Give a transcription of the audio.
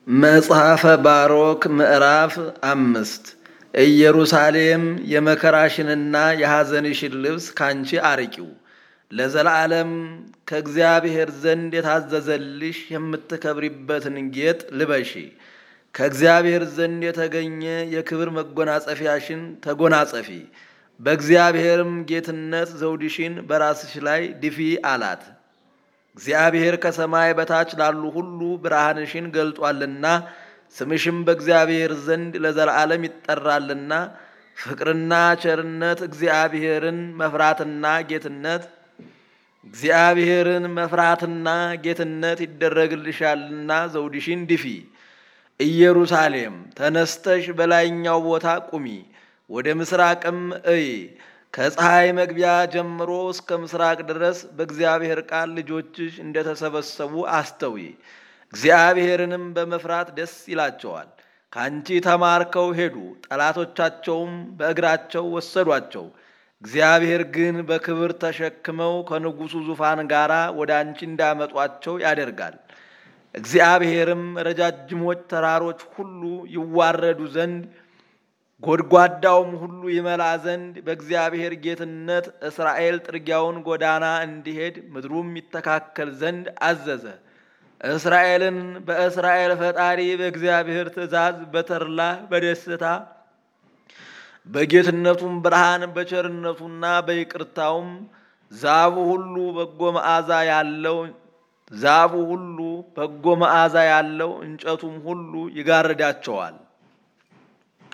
መጽሐፈ ባሮክ ምዕራፍ አምስት ኢየሩሳሌም የመከራሽንና የሐዘንሽን ልብስ ካንቺ አርቂው፣ ለዘላለም ከእግዚአብሔር ዘንድ የታዘዘልሽ የምትከብሪበትን ጌጥ ልበሺ። ከእግዚአብሔር ዘንድ የተገኘ የክብር መጎናጸፊያሽን ተጎናጸፊ፣ በእግዚአብሔርም ጌትነት ዘውድሽን በራስሽ ላይ ድፊ አላት። እግዚአብሔር ከሰማይ በታች ላሉ ሁሉ ብርሃንሽን ገልጧልና ስምሽም በእግዚአብሔር ዘንድ ለዘላለም ይጠራልና ፍቅርና ቸርነት እግዚአብሔርን መፍራትና ጌትነት እግዚአብሔርን መፍራትና ጌትነት ይደረግልሻልና ዘውድሽን ድፊ። ኢየሩሳሌም ተነስተሽ በላይኛው ቦታ ቁሚ፣ ወደ ምስራቅም እይ። ከፀሐይ መግቢያ ጀምሮ እስከ ምስራቅ ድረስ በእግዚአብሔር ቃል ልጆችሽ እንደተሰበሰቡ አስተዊ። እግዚአብሔርንም በመፍራት ደስ ይላቸዋል። ከአንቺ ተማርከው ሄዱ፣ ጠላቶቻቸውም በእግራቸው ወሰዷቸው። እግዚአብሔር ግን በክብር ተሸክመው ከንጉሡ ዙፋን ጋር ወደ አንቺ እንዳመጧቸው ያደርጋል። እግዚአብሔርም ረጃጅሞች ተራሮች ሁሉ ይዋረዱ ዘንድ ጎድጓዳውም ሁሉ ይመላ ዘንድ በእግዚአብሔር ጌትነት እስራኤል ጥርጊያውን ጎዳና እንዲሄድ ምድሩም ይተካከል ዘንድ አዘዘ። እስራኤልን በእስራኤል ፈጣሪ በእግዚአብሔር ትእዛዝ በተድላ በደስታ በጌትነቱም ብርሃን በቸርነቱና በይቅርታውም ዛፉ ሁሉ በጎ መዓዛ ያለው ዛፉ ሁሉ በጎ መዓዛ ያለው እንጨቱም ሁሉ ይጋርዳቸዋል።